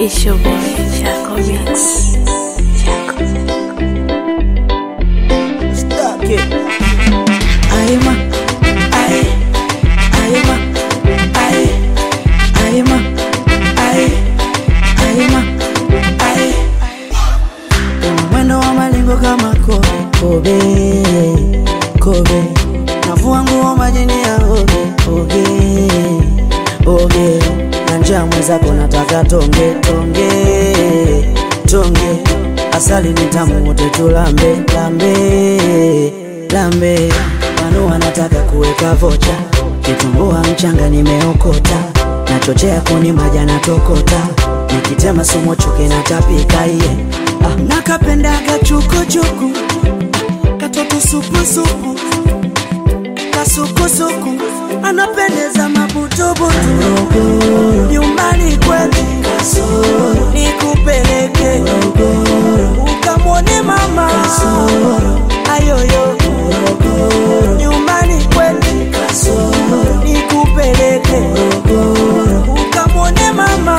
It's your boy, Jaco Mix. Jaco. Stuck it. Aima, ai, aima, ai, aima, ai, aima, ai. Una mwendo wa malingo kama kobe, kobe, kobe. Navua nguo majini ya oge, oge, oge. Na njaa mwenzako nataka tonge, tonge, tonge. Asali ni tamu wote tulambe, lambe, lambe. Wanu wanataka kuweka vocha, kitumbua mchanga nimeokota, nachochea kuni maja natokota, nikitema sumo chuki natapika iye. Ah, nakapendaga chukuchuku, katoto supusupu, kasukusuku, anapendeza mabutubutu, nyumbani kwetu nikupeleke ukamwone mama ayoyo nyumbani kwetu nikupeleke ukamwone mama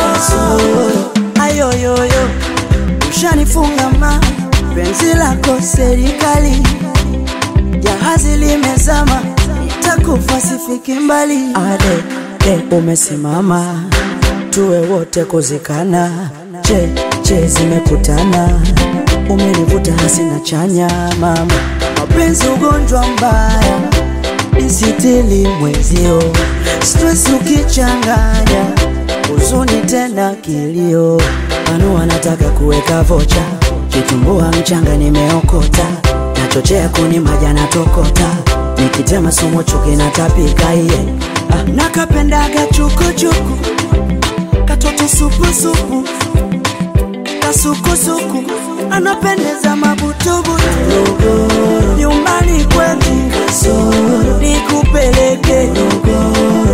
ayoyoyo ushanifunga ma penzi lako serikali jahazi limezama nitakufa sifiki mbali ade de umesimama tuwe wote kuzikana che che zimekutana umenivuta hasina chanya mama mapenzi ugonjwa mbaya nisitili mwenzio stress ukichanganya huzuni tena kilio anu wanataka kuweka vocha kitumbua mchanga nimeokota nachochea kuni maja natokota nikitema sumo chuki natapika iye ah, nakapendaga chukuchuku katoto supusupu kasukusuku anapendeza mabutubutu nyumbani kwetu nikupeleke